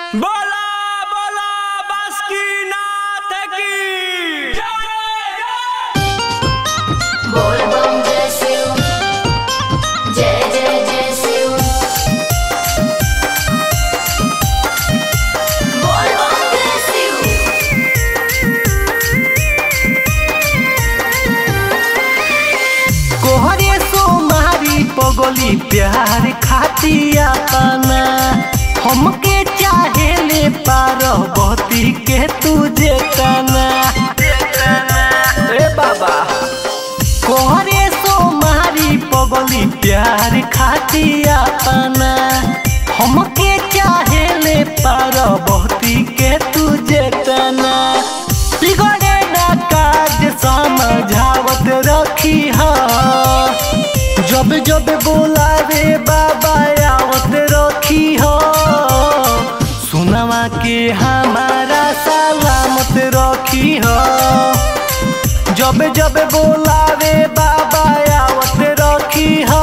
बोला बोला बासुकीनाथ की बोल बम जय शिव जय जय जय शिव बोल बम जय शिव कोहरे सोमारी पगली प्यार खातिया पाना हमके चाहे ले पार्वती के तुझे तना ए बाबा कोहरे सोमारी पगली प्यार खातिया पाना हमके चाहे ले पार्वती के तुझे तना बिगड़े ना काज समझावत रखी हा जब जब बोलावे बाबा आवत रखी हो सुनवा के हमारा सलामत रखी हो जब जब बोलावे बाबा आवत रखी हो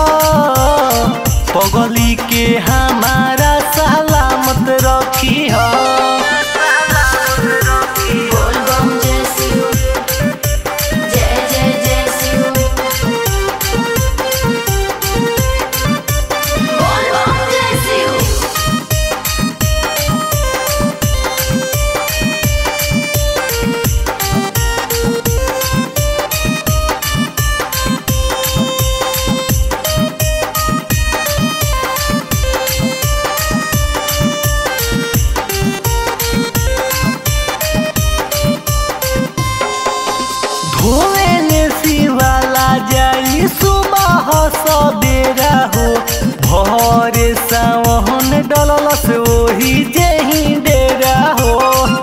पगली के हमारा सलामत रखी हो बोल बम जय शिव जय जय जय शिव बोल बम जय शिव धोएले शिवाला जाई सुबह सबेरा हो भोरे सावन डलल से ओही जेही डेरा हो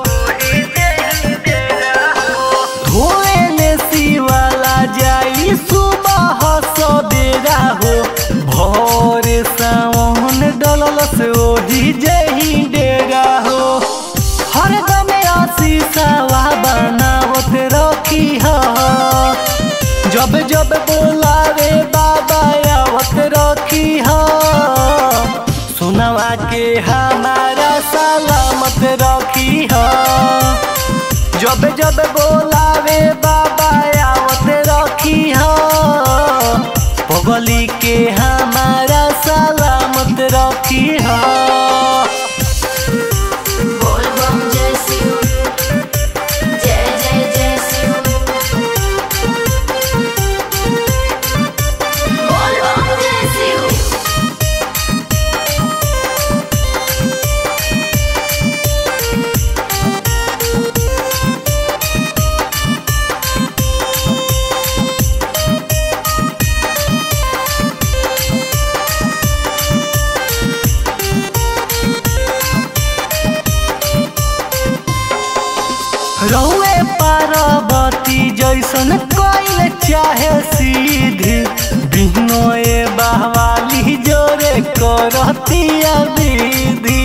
धोएले शिवाला जाई सुबह सबेरा हो भोरे सावन डलल से ओही जेही डेरा हो हरदम आशीषवा बनावत रखी हो जब जब बोलावे बाबा आवत रखी हो सुनवा के हमारा सलामत रखी हो जब जब बोलावे बाबा आवत रखी हो पगली के हमारा सलामत रखी हो बोल बम जय शिव जय जय जय शिव बोल बम जय शिव रहुए पार्वती जैसन कोइल चाहे सीधी बिहनोए बहवाली जोरे करतिया विधि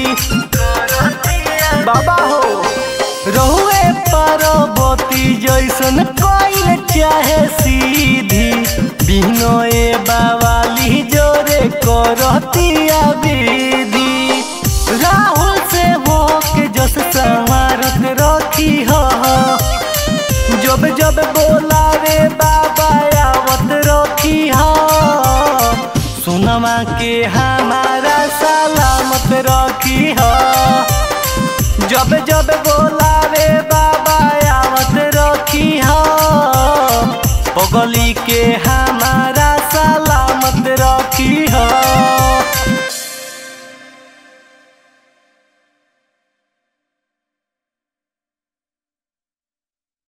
बाबा हो रहुए पार्वती जैसन कोइल चाहे सीधी बिहनोए बवाली जोरे करतिया विधि राहुल से होके जस संवारत रखी हो जब जब बोलावे बाबा आवत रखी हो सुनमा के हमारा सलामत रखी हो जब जब बोलावे बाबा आवत रखी हो पगली के हमारा सलामत रखी हो